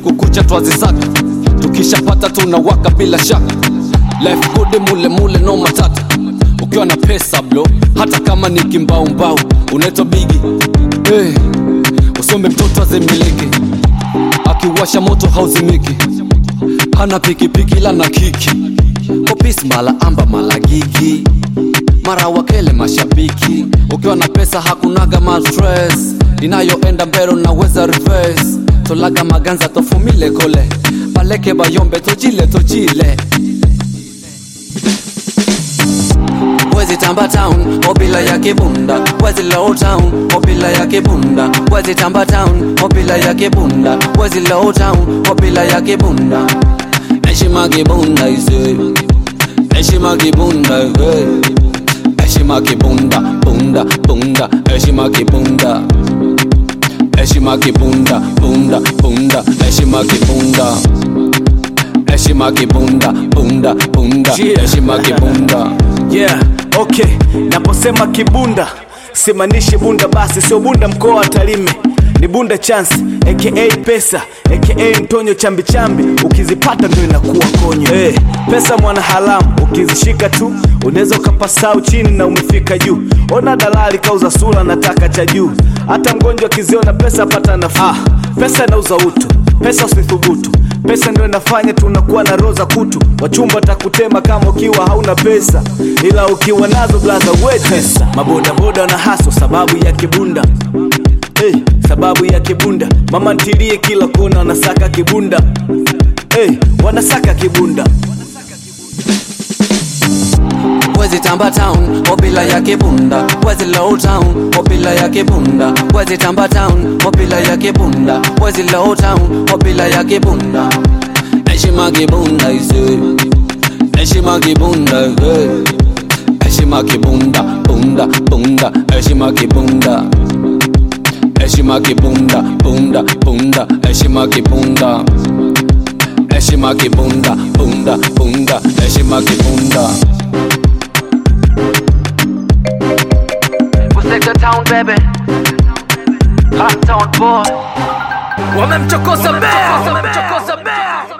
usiku kucha twazisaka tukishapata tunawaka bila shaka life good mule mule no matata ukiwa na pesa blo hata kama ni kimbaumbau unaitwa bigi hey, usombe mtoto azimiliki akiwasha moto hauzimiki hana pikipiki la na kiki kopis mala amba mala gigi mara wakele mashabiki ukiwa na pesa hakunaga mastress inayoenda mbero naweza reverse tolaga maganza tofumile kole baleke bayombe tojile tojile Wezi tamba town, obila ya kibunda Wezi low town, obila ya kibunda Wezi tamba town, obila ya kibunda Wezi low town, obila ya kibunda Heshima kibunda ise Heshima kibunda hey. Heshima kibunda, bunda, bunda Heshima kibunda Heshima kibunda, bunda, bunda Heshima kibunda Heshima kibunda, bunda, bunda Yeah. Heshima kibunda yeah okay naposema kibunda simaanishi bunda basi sio bunda mkoa wa tarime ni bunda chance aka pesa aka mtonyo chambichambi ukizipata ndo inakuwa konyo hey, pesa mwana haramu ukizishika tu unaweza ukapasau chini na umefika juu ona dalali kauza sura nataka cha juu hata mgonjwa akiziona pesa pata nafuu ah, pesa inauza utu pesa usithubutu pesa ndio inafanya tunakuwa na roza kutu wachumba takutema kama ukiwa hauna pesa ila ukiwa nazo blaza wetesa mabodaboda na haso sababu ya kibunda hey, sababu ya kibunda mama ntilie kila kona wanasaka kibunda hey, wanasaka kibunda Wezi tamba town, obila ya kibunda Wezi low town, obila ya kibunda Wezi tamba town, obila ya kibunda Wezi low town, obila ya kibunda Heshima kibunda ise Heshima kibunda hey. Heshima kibunda, bunda, bunda Heshima kibunda Heshima kibunda, bunda, bunda Heshima kibunda Heshima kibunda, bunda, bunda Heshima kibunda Sector town baby Hot town boy Wamemchokoza bea Wamemchokoza bea